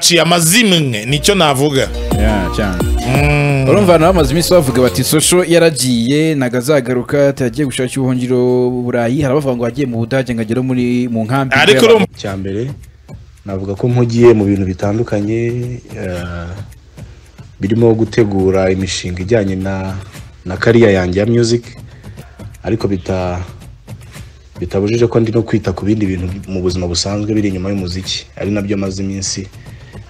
ciye amazimwe nicyo navuga Yeah, cyane urumva nawe amaze iminsi bavuga bati sosho yaragiye ntago azagaruka yagiye gushaka ubuhungiro burayi hari abavuga ngo yagiye mu budage ngo agere muri mu nkambi ariko y'abantu. urumva cya mbere navuga ko mpugiye mu bintu bitandukanye eh, birimo gutegura imishinga ijyanye na na kariya yanjye ya music ariko bita bitabujije ko ndi no kwita ku bindi bintu mu buzima busanzwe biri inyuma y'umuziki ari nabyo maze iminsi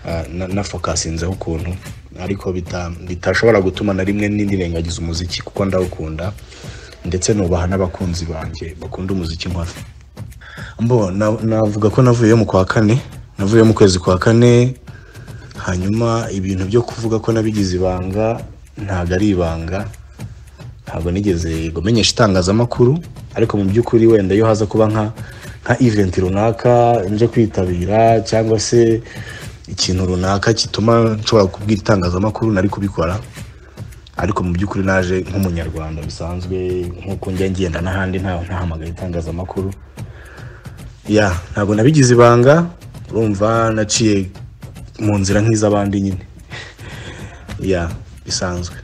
eh, na- nafokasinzeho ukuntu ariko bita- bitashobora gutuma na rimwe nirengagiza umuziki kuko ndawukunda ndetse nubaha n'abakunzi banjye bakunda umuziki nkora mbo na- navuga ko navuyeyo mu kwa kane navuyeyo mu kwezi kwa kane hanyuma ibintu byo kuvuga ko nabigize ibanga ntabwo ari ibanga ntabwo nigeze gumenyesha itangazamakuru ariko mu by'ukuri wenda iyo haza kuba nka nka event runaka nje kwitabira cyangwa se ikintu runaka gituma nshobora kubwira itangazamakuru nari kubikora ariko mu by'ukuri naje nk'umunyarwanda bisanzwe nk'uko njya ngenda n'ahandi ntawe ntahamagaye itangazamakuru ya ntabwo nabigize ibanga urumva naciye mu nzira nk'iz'abandi nyine ya bisanzwe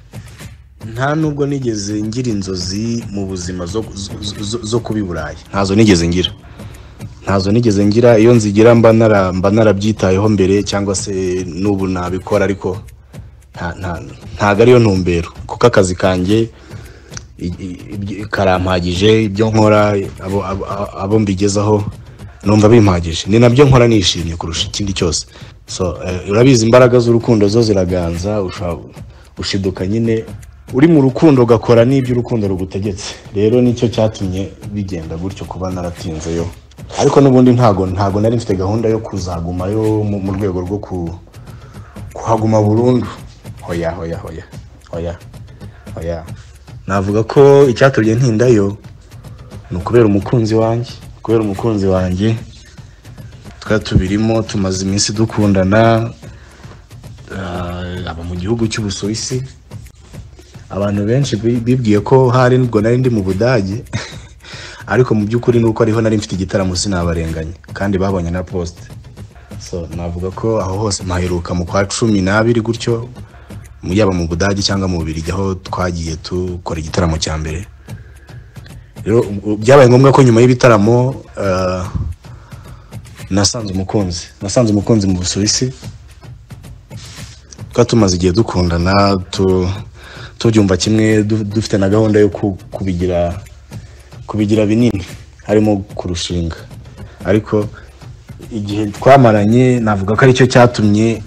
nta nubwo nigeze ngira inzozi mu buzima zo, zo- zo, zo kuba i burayi ntazo nigeze ngira ntazo nigeze ngira iyo nzigira mba nara- mba narabyitayeho mbere cyangwa se n'ubu nabikora ariko nta- nta- ntago ariyo ntumbero kuko akazi kanjye i- i- ibyo- karampagije ibyo nkora abo- abo- abo mbigezaho numva bimpagije ni nabyo nkora nishimye kurusha ikindi cyose so eh, urabizi imbaraga z'urukundo zo ziraganza usha- ushiduka nyine uri mu rukundo ugakora n'ibyo urukundo rugutegetse rero nicyo cyatumye bigenda gutyo kuba naratinzeyo ariko n'ubundi ntago ntago nari mfite gahunda yo kuzagumayo mu mu rwego rwo ku- kuhaguma burundu hoya hoya hoya hoya oya navuga ko icyatumye ntindayo ni ukubera umukunzi wanjye kubera umukunzi wanjye twari tubirimo tumaze iminsi dukundana ah, aba mu gihugu cy'ubusuwisi abantu benshi bi- bibwiye ko hari ubwo nari ndi mu budage ariko mu by'ukuri ni uko ariho nari mfite igitaramo sinabarenganya kandi babonye na posite so navuga ko aho hose mpaheruka mu kwa cumi n'abiri gutyo mu- yaba mu budage cyangwa mu bubirigi aho twagiye dukora igitaramo cya mbere rero u- byabaye ngombwa ko nyuma y'ibitaramo ah, nasanze umukunzi nasanze umukunzi mu busuwisi twari tumaze igihe dukundana tu- tubyumva kimwe du- dufite na gahunda yo ku- kubigira kubigira binini harimo kurushinga ariko igihe twamaranye navuga ko aricyo cyatumye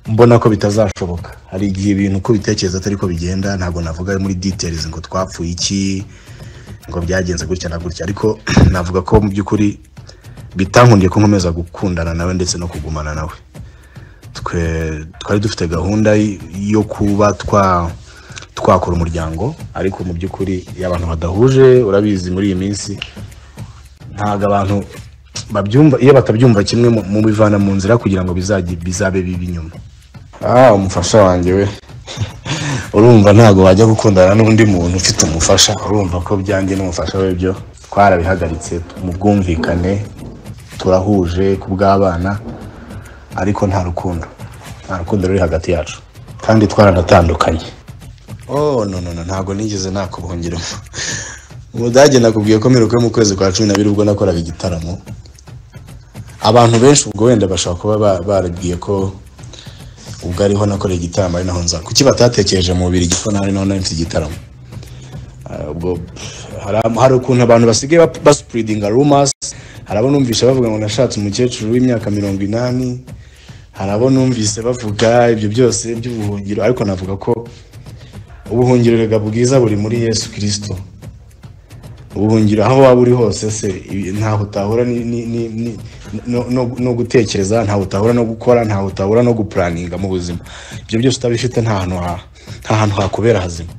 mbona ko bitazashoboka hari igihe ibintu uko bitekereza atari ko bigenda ntabwo navuga muri details ngo twapfuye iki ngo byagenze gutya na gutya ariko navuga ko mu by'ukuri bitankundiye ko nkomeza gukundana nawe ndetse no kugumana nawe twe twari dufite gahunda y- yo kuba twa twakora umuryango ariko mu by'ukuri iyo abantu badahuje urabizi muri iyi minsi ntabwo abantu babyumva iyo batabyumva kimwe mu- mu bivana mu nzira kugira ngo bizajye bizabe bibi nyuma ah umufasha wanjye we urumva ntabwo wajya gukundana n'undi muntu ufite umufasha urumva ko byanjye n'umufasha we byo twarabihagaritse mu bwumvikane turahuje ku bw'abana ariko nta rukundo nta rukundo ruri hagati yacu kandi twaranatandukanye oh no no no ntabwo nigeze nakubuhungiramo umudage nakubwiye ko mperuka yo mu kwezi kwa cumi n'abiri ubwo nakoraga igitaramo abantu benshi ubwo wenda bashobora kuba ba- barabwiye ko ubwo ariho nakoreye igitaramo ari naho nza kuki batatekereje mu bubiri ko nawe naho nari mfite igitaramo Ah, ubwo pff, hari- hari ukuntu abantu basigaye bap- basipuridinga rumors hari abo numvise bavuga ngo nashatse umukecuru w'imyaka mirongo inani hari abo numvise bavuga ibyo byose by'ubuhungiro ariko navuga ko ubuhungiro rega bwiza buri muri yesu kirisito ubuhungiro aho waba uri hose se ibi- ntaho utahura ni- ni- ni- ni- no- no- no gutekereza ntaho utahura no gukora ntaho utahura no gupuraninga mu buzima ibyo byose utabifite nta hantu ha- nta hantu hakubera hazima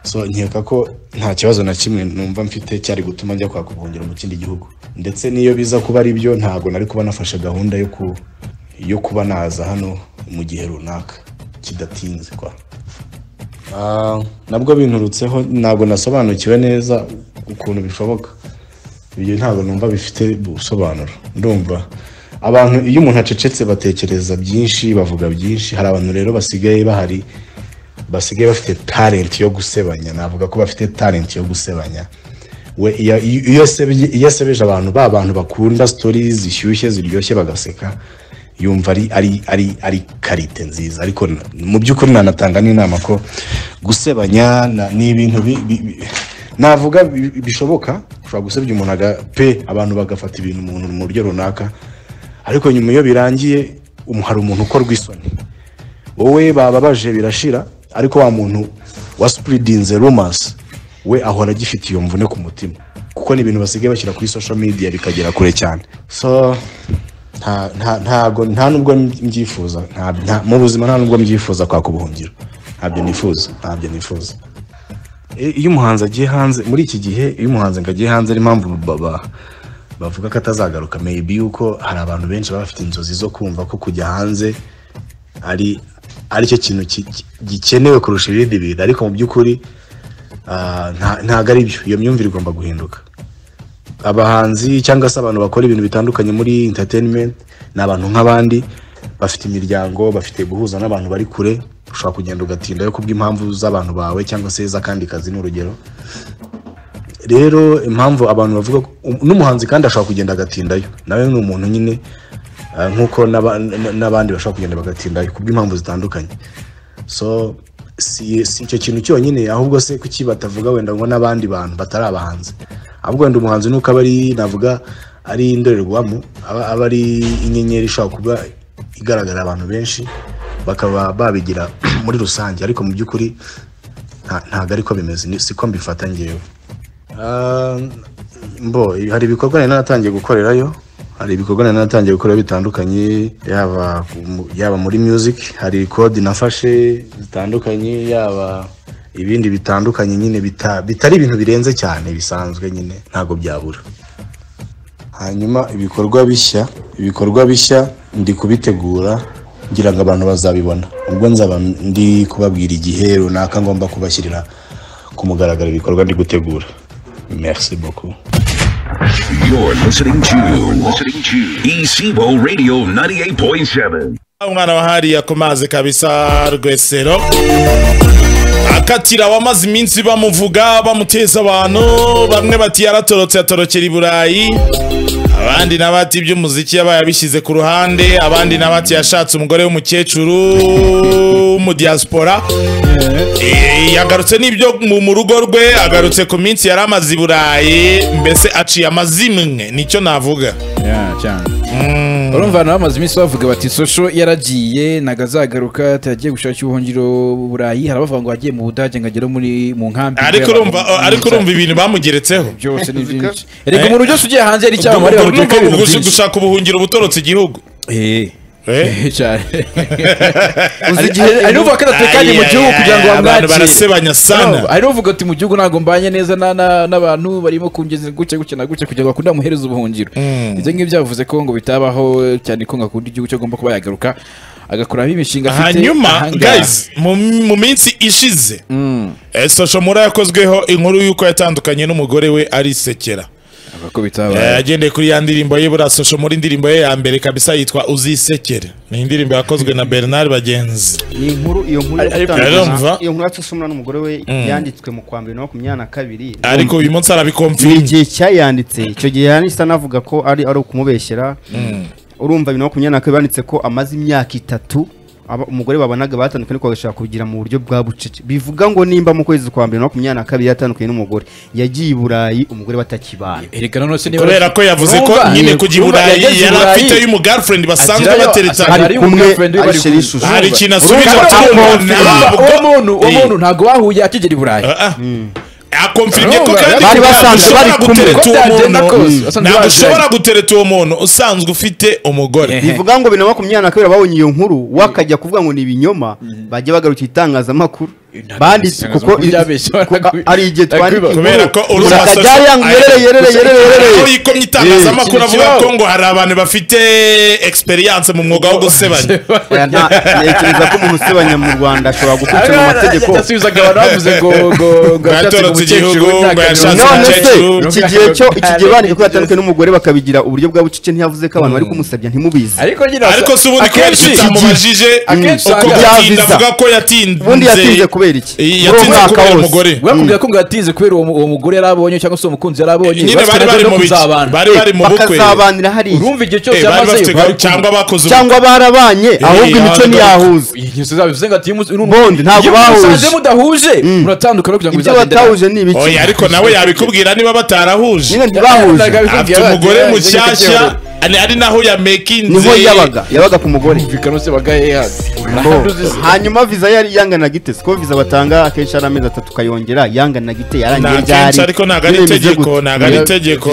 so nkeka ko nta kibazo na kimwe numva mfite cyari gutuma njya kwaka ubuhungiro mu kindi gihugu ndetse n'iyo biza kuba ari byo ntabwo nari kuba nafashe gahunda yo ku yo kuba naza hano mu gihe runaka kidatinze kwa Ah, nabwo binturutseho ntabwo nasobanukiwe neza ukuntu bishoboka ibyo ntabwo numva bifite ubusobanuro ndumva abantu iyo umuntu acecetse batekereza byinshi bavuga byinshi hari abantu rero basigaye bahari basigaye bafite talent yo gusebanya navuga ko bafite talent yo gusebanya we iyo- iyo- iyo asebye- iyo asebeje abantu ba bantu bakunda stories zishyushye ziryoshye bagaseka yumva ari ari ari ari karite nziza ariko n- mu by'ukuri nanatanga n'inama ko gusebanya na- ni ibintu bi- bi- bi- navuga bi- bi- bishoboka ushobora gusebya umuntu aga- pe abantu bagafata ibintu umuntu mu buryo runaka ariko nyuma iyo birangiye umu- hari umuntu ukorwa isoni wowe bababaje birashira ariko wa muntu wa spuridinze rumors we ahora agifite iyo mvune ku mutima kuko ni ibintu basigaye bashyira kuri social media bikagera kure cyane so nta nta ntago nta nubwo mbyifuza nta, nta, mu buzima nta nubwo mbyifuza kwaka ubuhungiro ntabyo nifuza ntabyo nifuza I- iyo umuhanzi agiye hanze muri iki gihe iyo umuhanzi ngo agiye hanze ari impamvu baba bavuga ko atazagaruka maybe yuko hari abantu benshi baba bafite inzozi zo kumva ko kujya hanze ari aricyo kintu ki- ki- gikenewe kurusha ibindi bintu ariko mu by'ukuri ah, nta- ntago ari byo iyo myumvire igomba guhinduka abahanzi cyangwa se abantu bakora ibintu bitandukanye muri entertainment ni abantu nk'abandi bafite imiryango bafite guhuza n'abantu bari kure ushobora kugenda ugatindayo kubw'impamvu z'abantu bawe cyangwa se z'akandi kazi n'urugero rero impamvu abantu bavuga ko- um- n'umuhanzi kandi ashobora kugenda agatindayo nawe ni umuntu nyine ah, nk'uko n'aba- n- n'abandi bashobora kugenda bagatindayo kubw'impamvu zitandukanye so si si icyo kintu cyonyine ahubwo se kuki batavuga wenda ngo n'abandi bantu batari abahanzi ahubwo wenda umuhanzi nuko aba ari navuga ari indorerwamo aba aba ari inyenyeri ishobora kuba igaragara abantu benshi bakaba babigira muri rusange ariko mu by'ukuri nta- ntabwo ariko bimeze ni- siko mbifata ngewe Ah, mbo hari ibikorwa nari naratangiye gukorerayo hari ibikorwa nari naratangiye gukorera bitandukanye yaba mu- yaba muri music hari code nafashe zitandukanye yaba ibindi bitandukanye nyine bita, bitari ibintu birenze cyane bisanzwe nyine ntabwo byabura hanyuma ibikorwa bishya ibikorwa bishya ndi kubitegura ngira ngo abantu bazabibona ubwo nzaba ndi kubabwira igihe runaka ngomba kubashyirira ku mugaragaro ibikorwa ndi gutegura merci beaucoup You're listening to, listening to Isibo Radio 98.7. umwana wa hariya ku mazi kabisa rwesero akatira wamaze iminsi bamuvuga bamuteza abantu bamwe bati yaratorotse atorokera i burayi abandi nabati iby'umuziki yabaye abishyize ku ruhande abandi nabati yashatse umugore w'umukecuru mu diaspora Eh, yagarutse n'ibyo mu mu rugo rwe agarutse ku minsi yari amaze i burayi mbese aciye amazimwe nicyo navuga Yeah, cyane urumva abantu bamaze iminsi bavuga bati sosho yaragiye ntago azagaruka yagiye gushakira ubuhungiro burayi hari abavuga ngo yagiye mu budage ngo agere muri mu nkambi ariko urumva ariko urumva ibintu bamugeretseho byose ni byinshi reka umuntu byose ugiye hanze yari icyamamare Ubwo bamuteka urumva ibintu gusa- byinshi gushaka ubuhungiro butorotse igihugu Eh, Eh? eh, cyane Uzi Hari- igihe hari- hari n'uvuga ko adatekanye mu Ay, gihugu ay, kugira ngo ay, abantu bamwakire barasebanya sana. No, hari n'uvuga ati mu gihugu ntabwo mbanye neza na- na- n'abantu barimo kungeza gutya gutya na gutya kugira ngo bakunde bamuhereze ubuhungiro ibyo ngibyo yavuze ko ngo bitabaho cyane ko ngo akunde igihugu cyo agomba kuba yagaruka agakuramo imishinga afite hanyuma ahangaha. guys mu mu minsi ishize eh, social mura yakozweho inkuru y'uko yatandukanye n'umugore we arisekera Avuga ko bitabaho Eh, agendeye kuri ya ndirimbo ye buriya social mura indirimbo ye ya mbere kabisa yitwa uzisekere ni indirimbo yakozwe na bernard bagenzi ni inkuru iyo nkuru yo Ariko- Arumva. gutandukana iyo nkuru yacu usomwa n'umugore we yanditswe mu kwa mbere na makumyabiri na kabiri ariko uyu munsi ni arabikomfinye igihe cyayanditse icyo gihe yanditse anavuga ko ari ari ukumubeshyera urumva bibiri na makumyabiri na kabiri banditse ko amaze imyaka itatu aba- umugore babonaga batandukanye ariko bagashaka kubigira mu buryo bwa bucece bivuga ngo nimba mu kwezi kwa mbere na makumyabiri na kabiri yatandukanye n'umugore yagiye i burayi umugore batakibana Erega none se niba- kubera ko yavuze ko Urumva? nyine kujya i Urumva, burayi yageze i yari Burayi. afite y'umu girlfriend basanzwe Agirayo, bateretana asanga- ari Ari kumwe girlfriend we bari ashyira kumwe. ishusho hari ikintu asubiza Urumva, atumva urumva, uwo muntu uwo Eh. muntu ntabwo bahuye akigera i burayi akomfirye ko Urumva, kandi bari ntabwo basanzwe ushobora bari kumwe. gutereta Uko uwo byagenda muntu- kose, wasanze ntabwo baziranye. ushobora gutereta uwo muntu usanzwe ufite umugore Eh. bivuga ngo bibiri na makumyabiri na kabiri ababonye iyo nkuru wakajya kuvuga ngo ni ibinyoma bajya bagarukira itangazamakuru banditse kuko i- kuko ari igihe twandika Kubera ko uri Gusa umusatsi- Kajyari yangu yerere yerere yerere aho yerere yikomye itangazamakuru Eh, avuga ikibazo. ko ngo hari abantu bafite experience mu mwuga wo gusebanya Oya, nta- Ntekereza ko umuntu usebanya mu Rwanda ashobora gukurikirana amategeko yasubizaga abantu bavuze ngo ngo ngo Ngo yashatse yatorotse igihugu, umukecuru ngo nta yashatse kazi. none se umukecuru. iki gihe cyo iki gihe bandika ko yatandukanye n'umugore bakabigira uburyo bwa bucece ntiyavuze ko abantu bari kumusabya ntimubizi ariko nyine ariko si ubundi kubera akenshi- icyo utamubajije akenshi uko usanga- gutinda Yaviza. avuga ko yatinze ubundi yatinze kubera iki Muri uwo yatinze mwaka kubera wose. umugore Bakubwira ko ngo yatinze kubera uwo mu- uwo mugore yari abonye cyangwa se uwo mukunzi yari abonye nyine bafite bari bari gahunda yo mu biki kuzabana. bari bari mu bukwe bakazabanira hariya urumva igihe Eh, cyose bari yamazeyo bafite gahunda- cyangwa bakoze ubukwe cyangwa barabanye ahubwo imico hano- ntiyahuza ingeso zabo bivuze ngo ati Bondi, ntabwo bahuje. mudahuje muratandukana kugira ngo ibyo bizagenderane. batahuje ni ibiki oya ariko nawe yabikubwira niba batarahuje nyine ntibahuje afite umugore mushyashya ari ari naho yamekinze niho yabaga yabaga ku mugore yumvikana se bagaye hasi hanyuma viza yari yangana gite siko viza batanga akenshi ari amezi atatu ukayongera yangana gite yarangiye ryari akenshi ariko ntabwo ari Biremeje itegeko gute? ntabwo ari itegeko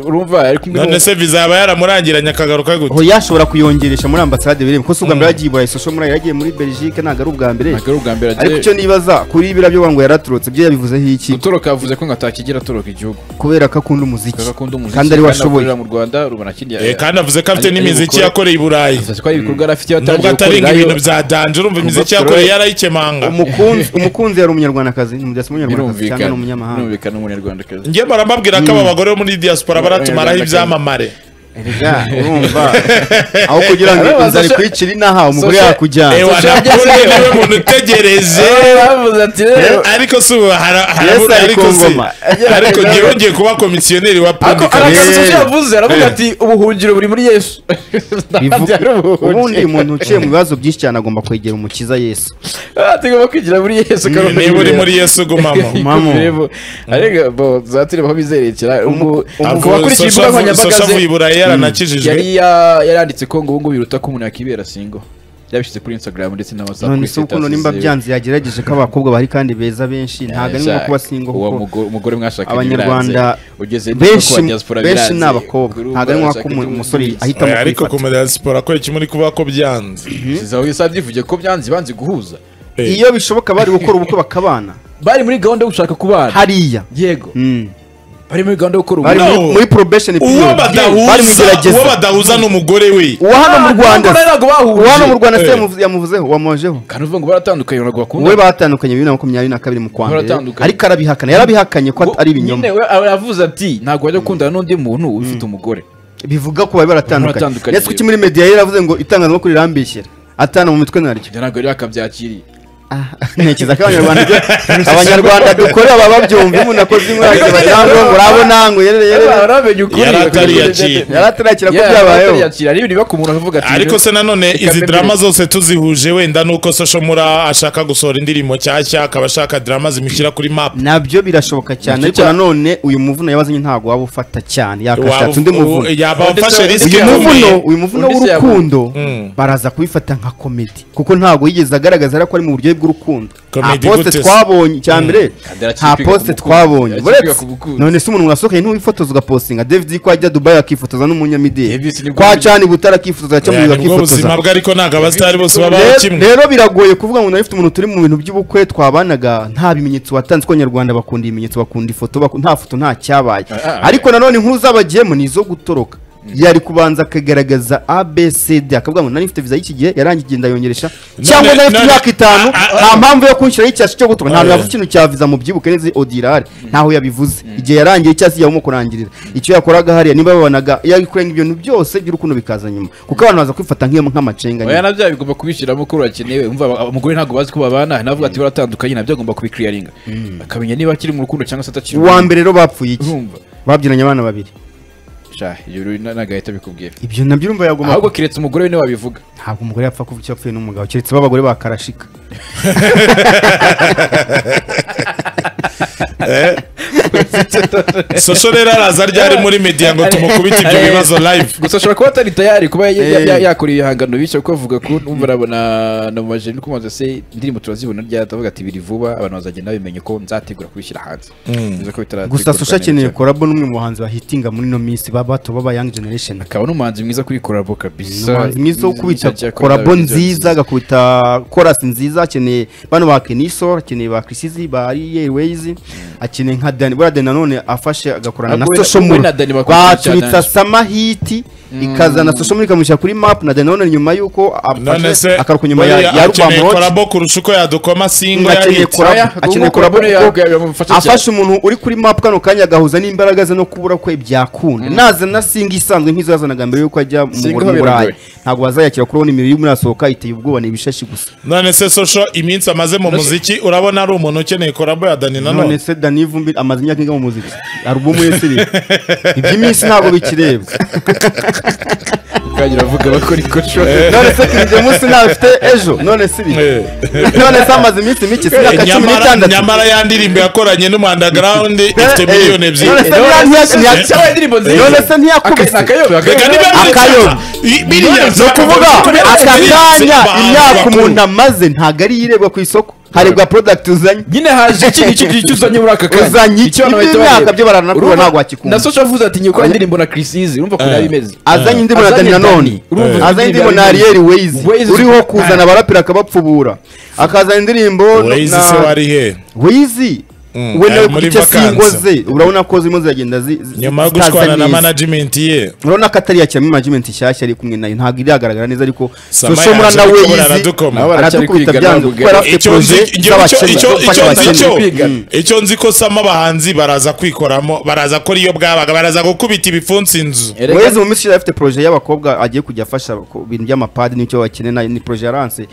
urumva ari kumwe none se viza yaba yaramurangiranye akagaruka gute aho yashobora kuyongeresha muri ambasade bireba kuko si ubwa mbere yagiye i burayi sosho muri yagiye muri belgique ntabwo ari ubwa mbere ntabwo ari ubwa mbere ariko icyo nibaza kuri biriya byo ngo yaraturutse ibyo yabivuzeho iki gutoroka yavuze ko ngo atakigira atoroka igihugu kubera ko akunda umuziki kuko akunda umuziki kandi ari we ashoboye akorera mu Rwanda rubona kindi Eh, kandi avuze ko afite Ari- ari n'imiziki gukora- yakoreye i burayi avuze ko ari ibikorwa yari afite nubwo yatangiye atari ngo gukorerayo. ibintu bya danje urumva imiziki yakoreye yarayikemanga umukunzi umukunzi yari umunyarwandakazi ntibidasa umunyarwandakazi cyangwa birumvikana ni umunyamahanga birumvikana umunyarwandakazi njye barambabwira ko aba bagore bo muri diaspora baratumaraho ibyamamare Erega, urumva aho kugira ngo Areba, inzara Sasha- ikwicire inaha umugore Sasha- yakujyana ewa ntabwo niwe muntu utegereje bavuze ati rero ariko si ubu hara- harabura ari ariko ku si ngoma. ariko njyewe ngiye kuba komisiyoneri wa Ako public ari affairs. akazi Yesu yavuze aravuga Eh. ati ubuhungiro buri muri Yesu. Bivuga- Ari ubuhungiro. ubundi umuntu uciye mu bibazo byinshi cyane agomba kwegera umukiza yesu Ah, tugomba kwigira muri Yesu Mm, niba uri muri yesu gumamo Mamo. Arega bo zatire aho bizerekera umu Avuga- akurikije Sosha imbuga avu- nkoranyambaga Sosha ze avuye i burayi yaranakijijwe yari ya- yaranditse ko ngo ubu ngubu biruta ko umuntu yakibera singo yabishyize kuri Instagram ndetse na WhatsApp none kuri se ukuntu status nimba ziwe. byanze yagerageje ko abakobwa bahari kandi beza benshi ntabwo ari nko Shaka, kuba singo uwo kuko mugo- umugore mwashakanye Abanyarwanda biranze. Ugeze benshi no kuba diaspora benshi biranze. ni abakobwa Kuri ubu ntabwo ari nko barashaka kuba iby'umuntu umusore wese. ahitamo Oya, ariko ku kwifata madiaspora ko iki muri kuvuga ko byanze Sizaho isa byivuge ko byanze banze guhuza Eh, iyo bishoboka bari gukora ubukwe bakabana bari muri gahunda yo gushaka kubana hariya yego Mm. bari muri gahunda yo gukora bari ubukwe. muri- No. muri probation uwo period bari mu badahuza uwo igerageza badahuza ni umugore we uwo hano mu Rwanda Ah, ntabwo bahuje. uwo hano mu Rwanda se Eh. yamuvu- yamuvuzeho wamojeho Kandi uvuga ngo baratandukanye ntabwo bakunda wowe batandukanye bibiri na makumyabiri na kabiri mu kwa mbere Baratandukanye. ariko arabihakana yarabihakanye ko ari ibinyoma nyine we aba yavuze ati ntabwo wajya gukundana n'undi muntu ufite umugore bivuga ko bari baratandukanye Baratandukanye. ndetse kuki muri media yari yaravuze ngo itangazamakuru rirambishyira atana mu mitwe naryo ibyo ntabwo rero akabyakiriye ntekereza ko abanyarwanda ibyo abanyarwanda dukora baba babyumva iyo umuntu akoze inkwage barango ngo urabo nango yerere yerere baramenye Yari atariyakiye. yari atarakira ko Yari byabayeho atariyakira ari ibintu biba ku muntu akavuga ati ariko rero- se nanone Reka izi mbere- drama zose tuzihuje wenda nuko Social Mura ashaka gusohora indirimbo nshyashya akaba ashaka drama zimushyira kuri map nabyo birashoboka cyane Nacyo ariko cya- nanone uyu muvuno yabazanye ntabwo waba ufata cyane yakashatse undi muvuno yaba afashe Ndetse- risk uyu yakomeye. muvuno ikomeye uyu muvuno Undi se w'urukundo Mm. baraza kubifata nka komedi kuko ntabwo yigeze agaragaza ariko ari mu buryo bw'urukundo nta Comedy poste gute se? twabonye icya mbere Kandi arakipiga nta ku poste bukungu. twabonye Arakipiga uretse ku bukungu. none se umuntu mwasohokanye ntiwifotoza ugapostinga david ko ajya dubai akifotoza Davis n'umunyamideli nibwo kwa buryo- cani butara akifotoza Oya, cyamuhiga nibwo buzima akifotoza bwe ariko ntabwo abasitari bose babaho Rero- kimwe rero biragoye kuvuga ngo narifite umuntu turi mu bintu by'ubukwe twabanaga nta bimenyetso watanze ko abanyarwanda bakunda ibimenyetso bakunda ifoto baku- nta foto nta cyabaye Ah, ah, ariko nanone inkuru zabagiyemo ni izo gutoroka yari kubanza akagaragaza abcd akavuga ngo narifite viza y'iki gihe yarangiye ndayongeresha cyangwa narifite none- imyaka itanu ah, ah, nta mpamvu yo kunshyiraho icyasi cyo gutoroka ntabwo Ah, yavuze ikintu cya viza mu byibuke neza odirari ntaho yabivuze igihe yarangiye icyasi yabamo kurangirira icyo yakoraga hariya niba babanaga yakurenga ibintu byose by'urukundo bikaza nyuma kuko abantu baza kwifata nk'iyo nk'amacenga nyine. oya nabyo bigomba kubishyiramo ko urakenewe umva aba- abagore ntabwo bazi ko babana navuga ati baratandukanye nabyo agomba kubikiriyaringa akamenya niba akiri mu rukundo cyangwa se atakiri mu uwa rukundo. mbere rero bapfuye iki urumva babyinanye abana babiri sha ibyo rero na- ntabwo ahita abikubwira ibyo nabyo urumva yagomba ahubwo keretse umugore we niwe wabivuga ntabwo umugore yapfa kuba icyo apfuye n'umugabo keretse ba bagore ba karashika Eh? Soso rero araza ryari muri media ngo tumukubite ibyo bibazo live gusa ashobora kuba atari tayari kuba ya- ya- Eh. ya- yakora ibihangano bityo kuko avuga ko numva arabona na mu majeri ni kumaze se indirimbo turazibona ryari atavuga ati biri vuba abantu bazagenda bamenya uko nzategura kubishyira hanze Bivuze ko bitarategurwa gusa susha neza akeneye cyane. korabo n'umwe mu bahanzi bahitinga muri ino minsi ba bato baba young generation akaba n'umuhanzi mwiza kuri korabo Ni kabisa umuhanzi mwiza wo kubita cyane yakora korabo ibintu nziza agakubita korasi nziza akeneye bano ba kenisol akeneye ba krisizi ba airways akeneye nka dani buriya dani nanone afashe agakorana na Ah, we- social we muri na Dani bakora cyane. baturitsa sama hiti ikazana social muri ikamushyira kuri map na dani nanone nyuma y'uko none se afashe akaruka nyuma ya ya akeneye rubamuroti korabo kurusha uko yadukoma singo akeneye yabitse korabo Oya, akeneye ahubwo korabo Korabo kuko yaga- yamufasha afashe umuntu uri kuri map kano kanya agahuza n'imbaraga ze no kubura kwe byakunda nazana singa isanzwe nk'izo yazanaga mbere y'uko ajya mu Singa mu burayi biragoye. ntabwo bazayakira kuri ubu imibiri y'umurasohoka iteye ubwoba ni ibishashi gusa none se sosho iminsi amaze mu muziki urabona ari umuntu ukeneye korabo ya dani none nanone se dani vumbi amaze imyaka inga mu muziki alubumu ye siri iby'iminsi ntabwo bikirebwa kandi uravuga bakora ikoco none se King James ntawe afite ejo none siri Eh. none se amaze iminsi mike si imyaka cumi nyamara n'itandatu nyamara ya ndirimbo yakoranye n'umwandaground ifite Eh, eh. miliyoni None ebyiri se ntiyakuba- none se ntiyakubise reka Akayoga. ni ukuvuga aka kanya imyaka umuntu amaze ntabwo ari irebwa ku isoko harebwa product uzanye nyine haje ikindi kintu cyuzanye muri aka kazi Uzanye iki? Ibyo imyaka byo baranakura ntabwo wakikunda. na socha avuze ati nyoko indirimbo na Chrisizi urumva ko Eh. yari imeze azanye indirimbo na Azanye dani nanone Dani. Urumva ko azanye indirimbo na indirimbo ari ariyeri Waze. wezi uriho kuzana abaraperi akabapfubura akazana indirimbo wezi se na wari he wezi Mm, we ari nawe muri kugice singo vacances. ze urabona ko zirimo ziragenda zi- zi- nyuma yo zitaza gushwana na neza. management ye urabona ko atari yakira muri management nshyashya ari kumwe nayo ntabwo iragaragara neza ariko Samaya soshomura yaje na gukora wezi aradukoma. Nabo baracyari aradukubita kwiga byanze ntabwo kuko yari afite Icyo nzi- poroje icyo- z'abakene icyo- zo gufasha icyo nzi abakene cyo- Mm. icyo nzi ko sama abahanzi baraza kwikoramo baraza kora iyo bwabaga baraza gukubita ibipfunsi inzu Erega- wezi mu minsi ishize afite poroje y'abakobwa agiye kujya afasha ku bintu by'amapadi n'icyo bakeneye na- ni poroje yaranse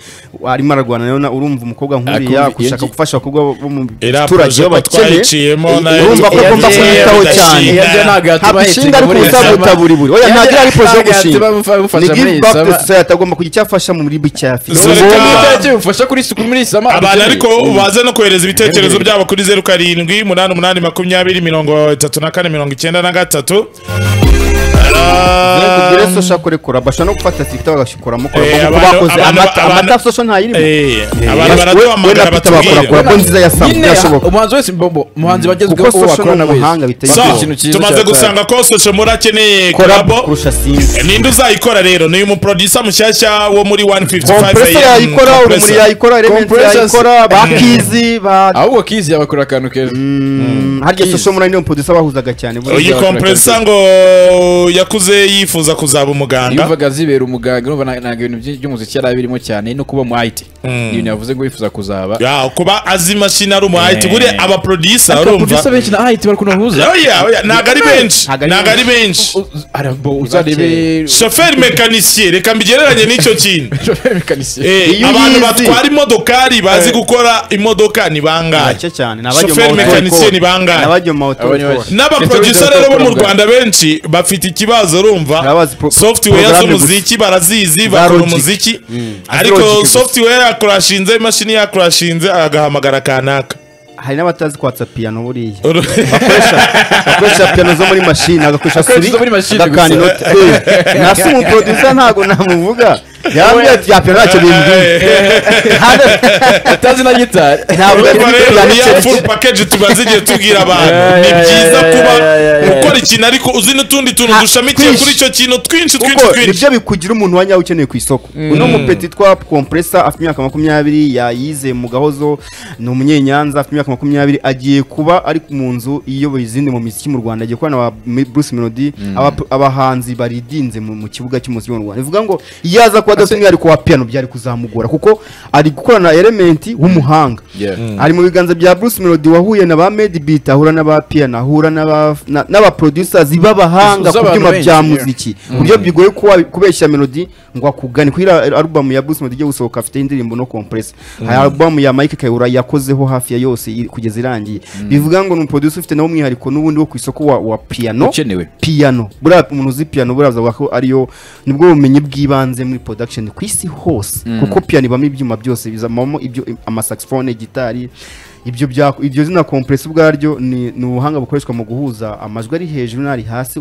arimo ararwana nayo na- urumva umukobwa nk'uriya Akumva- gushaka yagiye- gufasha abakobwa bo- bo mu Iriya baturage poroje ko b'abakene twayiciyemo nayo urumva ko yagiye- agomba kumwitaho yagiye cyane bidashinga. Yabyo ntabwo yatuma ntabwo ishinga ahetinga ari muri kubusabuta Sama. buri buri oya ntabwo Yabyo iri ari poroje yo ntabwo gushinga yatuma bamufasha ni muri give back to Sama. society agomba kugira icyo afasha mu muri bicya afite Zureka- Urumva ko Zureka- icyo umufasha kuri isuku muri sama abantu ariko baze no kohereza ibitekerezo Aherekejwe. byabo kuri zeru karindwi umunani umunani makumyabiri mirongo itatu na kane mirongo icyenda na gatatu kubwira sosha kore kora bashobora no gufata tiktok bagakoramo kora Eh, kuko abantu- bakoze abantu- amata abantu- amata sosha ntayirimo Eh, abantu we- we na baraduhamagara Peter bakora batubwire kora bo nziza ya Sam Nyine, birashoboka umuhanzi wese mbombo umuhanzi kuko wagezweho uwo social wakorana ni wese umuhanga biteye So, Bakora ikintu cyiza tumaze cyatanga. gusanga ko soshomura akeneye kora bo korabo kurusha sinzi ninde uzayikora rero ni umuproducer mushyashya wo muri 155 kompresa yayikora urumuri Compressor. yayikora elementi Compressors. yayikora bakizi ba ahubwo kizi yabakora akantu keza Mm, harya sosha muri niyo producer bahuzaga cyane buriya uyu Yayikora kompresa ngo yakuze yifuza kuzaba umuganga yumvaga zibera umuganga urumva nta- ntabwo ibintu byinshi by'umuziki yari abirimo cyane no kuba mu IT Ni ibintu yavuze ngo yifuza kuzaba Ya, kuba azi imashini ari umu IT Eh. buriya abaproducer ariko urumva producer benshi na IT barakunda guhuza Oya, oya, ntabwo ari benshi Ntabwo ari ntabwo ari benshi U- u- arabo uzarebe shoferi mekanisye reka mbigereranye n'icyo kintu mekanisiye Eh, Iyo abantu uyizi. batwara imodokari bazi gukora imodoka ni bangahe bake cyane Shoferi mekanisiyeni bangahe? n'abajya mu Abo ni bake. mawutori n'abaproducer rero bo mu rwanda benshi bafite ikibazo urumva Abazi pro- software programme z'umuziki barazizi Za bakora logic. umuziki Logic ariko gusa. software yakurashinze imashini yakurashinze agahamagara kanaka hari n'abatazi kwatsa piyano buriya Uru- akoresha piyano zo muri mashini agakoresha Akoresha suri izo muri mashini agakanda gusa. inoti Eh, nasi umuproducer ntabwo namuvuga yambwiye ati ya piyano ntacyo bimbwiye atazi na gitari ntabwo ari Urumva rero piyano iya full icyo package tumaze igihe tubwira abantu Yeah, ni yeah, byiza yeah, kuba yeah, yeah, yeah. ukora ikintu ariko uzi n'utundi tuntu Ha, dushamikiye kuri twinshi. icyo kintu twinshi kuko twinshi twinshi nibyo bikugira umuntu wa nyawe ukeneye ku isoko uno mupeti twa kompresa afite imyaka makumyabiri yayize mu gahozo ni umunyenyanza afite imyaka makumyabiri agiye kuba ari mu nzu iyoboye izindi mu miziki mu rwanda agiye kubana na ba bruce melody aba- abahanzi baridinze mu mu kibuga cy'umuziki mu rwanda bivuga ngo iyo aza kuba adafite umwihariko wa piano byari kuzamugora kuko ari gukorana elementi w'umuhanga Yeah. ari mu biganza bya bruce melody wahuye na ba medibit ahura na ba piano ahura n'aba- na- n'abaproducers b'abahanga ku Z'abantu byuma benshi, bya yeah. muziki ku buryo bigoye kuwa- kubeshya melody ngo akugane kuri iriya album ya Bruce Melody igiye gusohoka afite indirimbo no compress hari album ya Mike Kayihura yakozeho hafi ya yose iri- kugeza irangiye bivuga ngo ni umuproducer ufite nawe umwihariko n'ubundi wo ku isoko wa, wa piano Ukenewe. piano buriya umuntu uzi piano buriya avuga ko ariyo nibwo bumenyi bw'ibanze muri production ku isi hose kuko piano ibamo ibyuma byose bizamamo ibyo amasaxophone gitari ibyo bya- iryo zina compress ubwaryo ni, ni ubuhanga bukoreshwa mu guhuza amajwi ari hejuru n'ari hasi